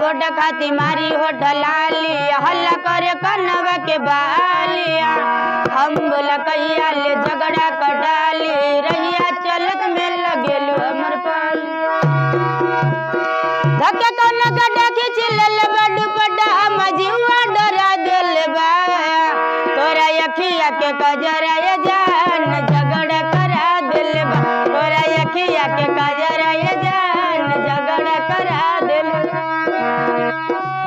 support खाती मारी होठ लाली हल्ला करे कनवा के बालिया हम बोला कैया ले झगड़ा कटाली रहिया चलत में लगेलू हमर पाली धक्के कौन गड्ढा खींच लेल बड बड्डा मजीवा डरा दिल बा तोरा अखिया के कजरा ये जान झगड़ा करा दिल बा तोरा अखिया के कजरा ये जान झगड़ा करा दिल बा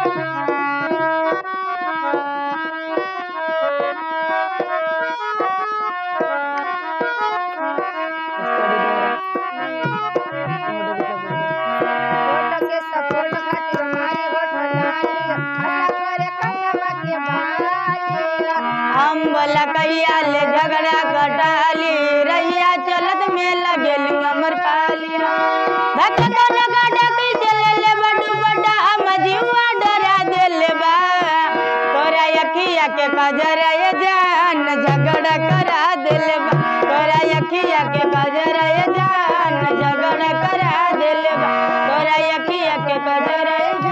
होठ के सपोर्ट खातिर मारी होठ लाली हल्ला करे कनवा के बालिया हम बोला कैया ले झगड़ा कटाली रहिया चलत में लगेलू अमर पालिया धक्के कौन गाड़ा की चले ले बडू बड्डा हम जीवा डरा दिल बा तोरा अखिया के कजरा ये जान झगड़ा करा दिल बा तोरा अखिया के कजरा ये जान झगड़ा करा दिल बा तोरा अखिया के कजरा ये